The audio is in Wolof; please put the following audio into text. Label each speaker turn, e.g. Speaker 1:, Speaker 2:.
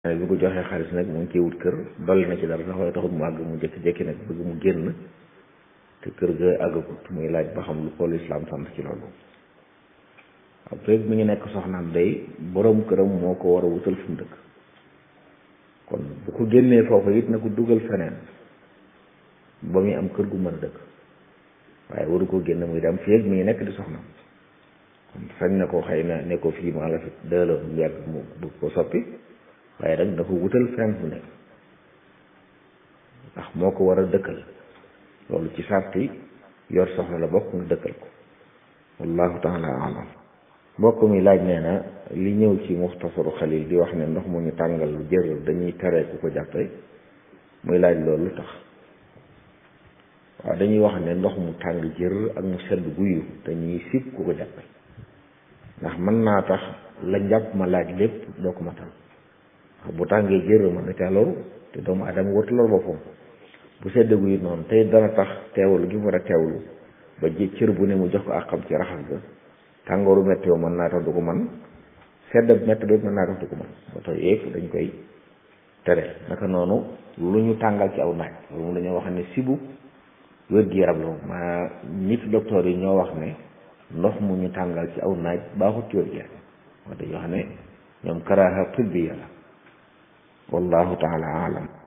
Speaker 1: waaye bi ko joxee xaalis nag mu ngi ciy wut kër dolli na ci dara sax waaye taxul mu àgg mu jékki-jékki nag bëgg mu génn te kër ga àggagut muy laaj ba xam lu ko lislaam sant ci loolu waaw feeg mi ngi nekk soxnaam day borom këram moo ko war a wutal fu mu dëkk kon bu ko génnee foofu it na ko dugal feneen ba muy am kër gu mën a dëkk waaye waru ko génn muy dem feeg mi ngi nekk di soxnaam kon sañ na ko xëy na ne ko fii maa la fi dëla mu yàgg mu bëgg ko soppi waaye nag dafa wutal fenn fu nekk ndax moo ko war a dëkkal loolu ci sarti yor soxla la bokk nga dëkkal ko wallahu taala alam mbokk mi laaj nee na li ñëw ci muxtasaru xalil di wax ne ndox mu ñu tàngal lu jër dañuy tere ku ko jàppe muy laaj loolu lu tax waaw dañuy wax ne ndox mu tàng jër ak mu sedd guyu dañuy sib ku ko jàppe ndax mën naa tax la njàpp ma laaj lépp doo ko matal bu tàngee jër mën na caa loru te doomu adama wartu lor boppam bu sedd guyu noonu tey dana tax teewlu gi mu war a teewlu ba ji cër bu ne mu jox ko àqam ci raxas ga tàngooru metti yoo mën naa tax du ko man sedd metti ba mën naa tax du ko man ba tax yëpp dañ koy tere naka noonu lu ñu tàngal ci aw naaj loolu moom dañoo wax ne sibu wér-gi-yaram la moom maa nit docteur yi ñoo wax ne ndox mu ñu tàngal ci aw naaj baaxut ci wér-gi-yaram wax dañoo xam ne ñoom karaaha tibbiya la wallahu taala alam